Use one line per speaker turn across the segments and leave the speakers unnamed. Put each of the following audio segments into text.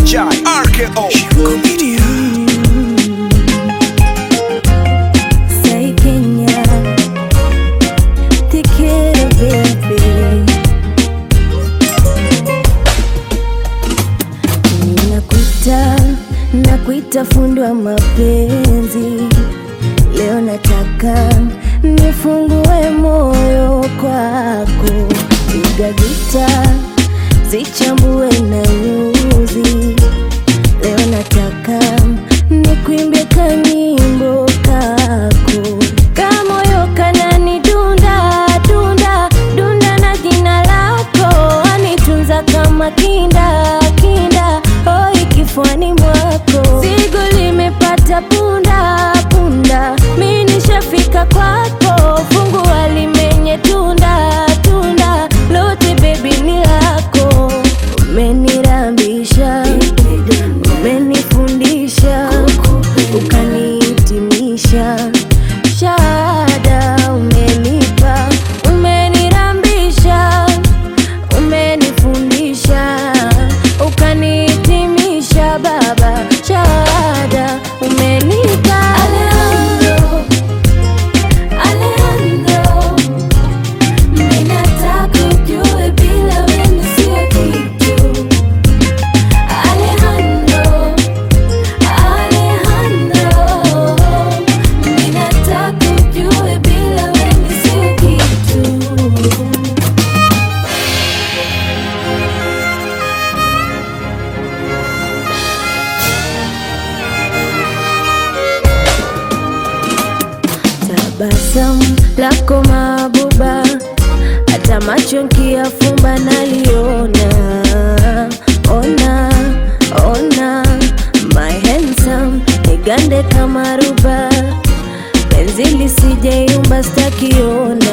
Jai RKO Shingo Media
Say Kenya, take it a baby. Ninakuita, nakuita fundi wa mapenzi. Leo nataka nifungue moyo kwako, piga gita, zichambue na nyuzi. Leo nataka nikuimbie kanyimbo kako kamoyo kanani dunda dunda dunda na jina lako anitunza kama kinda kinda oi kifuani mwako zigo limepata punda punda mi nishafika kwako fungua limenye tunda tunda lote bebi ni lako umenirambisha umenifundisha ukanihitimisha shahada umenipa umenirambisha umenifundisha ukanihitimisha baba shahada umenipa Alejandro, Alejandro, mimi nataka ujue bila wewe sio kitu Alejandro, Alejandro, mimi nataka ujue bila wewe sio kitu. Tabasamu lako mabuba, hata macho nkiyafumba naliona. Ona, ona, my handsome, nigande kama ruba, penzi lisijeyumba stakiona.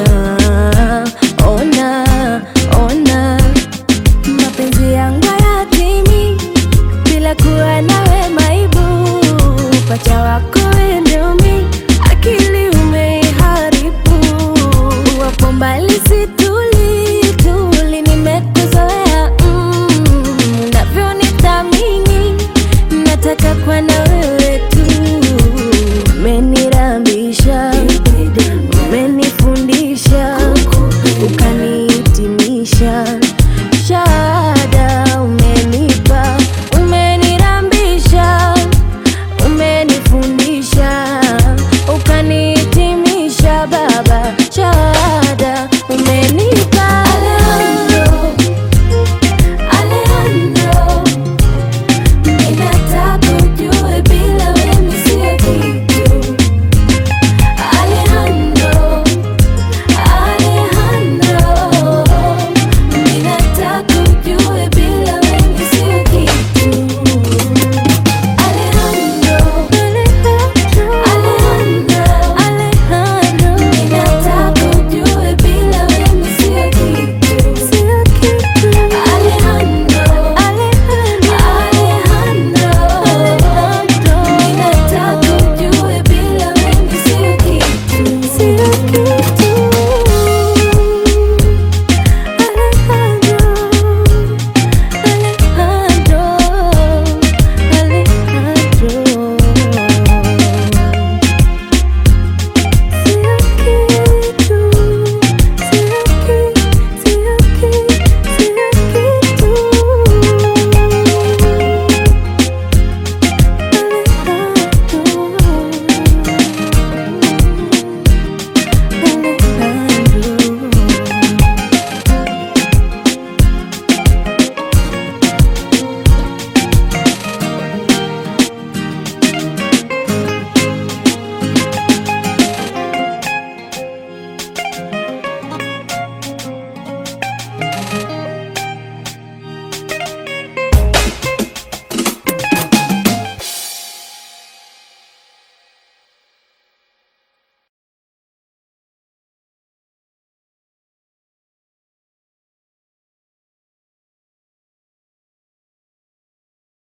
Ona, ona, mapenzi yangu hayatimi bila kuwa nawe maibu, pacha wako endumi, akili umeiharibu, wapo mbali situ